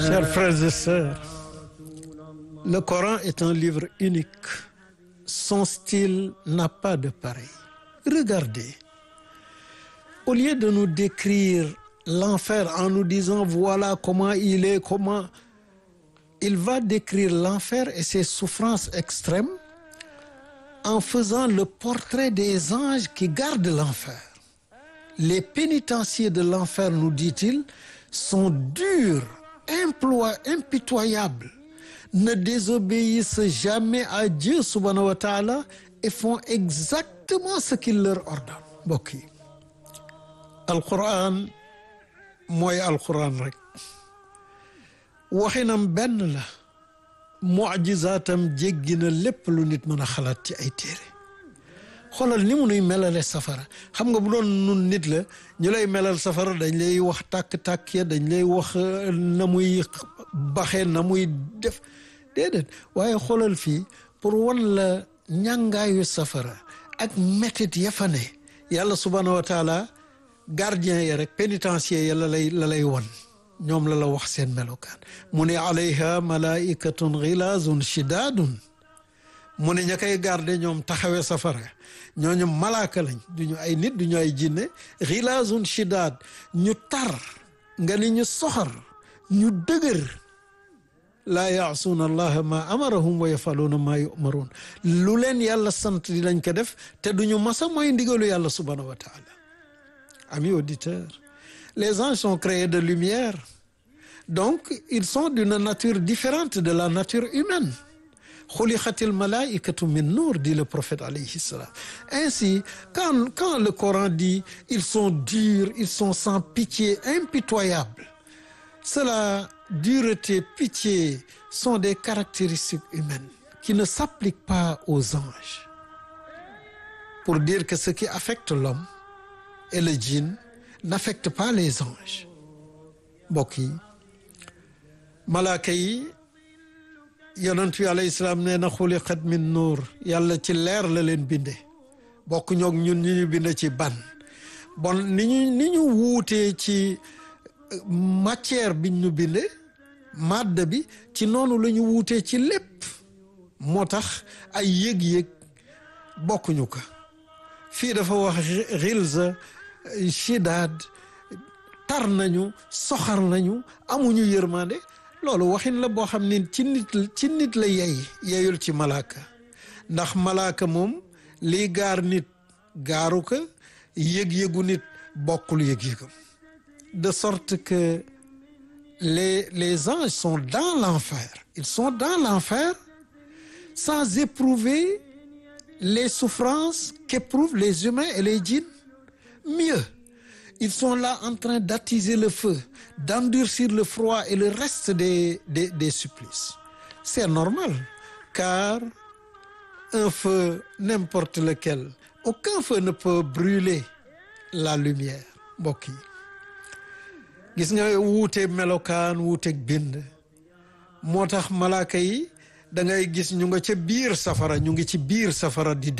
Chers frères et sœurs, le Coran est un livre unique. Son style n'a pas de pareil. Regardez, au lieu de nous décrire l'enfer en nous disant voilà comment il est, comment il va décrire l'enfer et ses souffrances extrêmes en faisant le portrait des anges qui gardent l'enfer. Les pénitenciers de l'enfer, nous dit-il, sont durs, implois, impitoyables, ne désobéissent jamais à Dieu subhanahu wa taala et font exactement ce qu'il leur ordonne mbokk yi alquran mooy alquran rek waxinam benn la mujizaatam jéggi na lépp lu nit mën a xalaat ci ay téere xoolal ni mu nuy melale safara xam nga bu doon nun nit la ñu lay melal safara dañ lay wax tàkk-tàkk ya dañ lay wax na muy baxee na muy def déedéet waaye xoolal fii pour wan la ñàngaayu safara ak métit ya fa ne yàlla subhanahu wa taala gardien ya rek pénitencier ya la lay la lay wan ñoom la la wax seen melokaan mu ne alayha malaikatun xilaazun shidaadun mu ne ña koy garde ñoom taxawee safara ñooñu malaaka lañ duñu ay nit duñu ay jinne xilaazun shidaad ñu tar nga ni ñu soxar ñu dëgër laa yaasuuna allaha ma amarahum wa yafaluuna maa yumaruun lu leen yàlla sant di lañ ko def te duñu masa mooy ndigalu yàlla subhanahu wa taala amis auditeurs les anges sont créés de lumière donc ils sont d'une nature différente de la nature humaine xuliqatil malaikatu min nour dit le prophète alayhi salam ainsi quand quand le Coran dit ils sont durs ils sont sans pitié impitoyables cela dureté pitié sont des caractéristiques humaines qui ne s'appliquent pas aux anges pour dire que ce qui affecte l'homme et le djinn n'affecte pas les anges mbokk yi malaaka yi yonent bi alayhi salaam nee na xuliqat min nuur yàlla ci leer la leen binde bokk ñoog ñun ñu ñu binde ci ban bon ni ñu ni ñu wuutee ci matière biñ ñu binde madde bi ci noonu la ñu wuutee ci lépp moo tax ay yëg-yëg bokkuñu ko fii dafa wax xilza shidaad tar nañu soxar nañu amuñu yërmande loolu waxin la boo xam ne ci nit ci nit la yey yeyul ci malaaka ndax malaaka moom lii gaar nit gaaru ko yëg-yëgu nit bokkul yëg-yëgam de sorte que les les anges sont dans l'enfer ils sont dans l'enfer sans éprouver les souffrances qu'éprouvent les humains et les djinns mieux ils sont là en train d'attiser le feu d'endurcir le froid et le reste des des des supplices c'est normal car un feu n'importe lequel aucun feu ne peut brûler la lumière mbokk yi gis nga wuute melokaan wuuteeg bind moo tax malaaka yi da ngay gis ñu nga ca biir safara ñu ngi ci biir safara di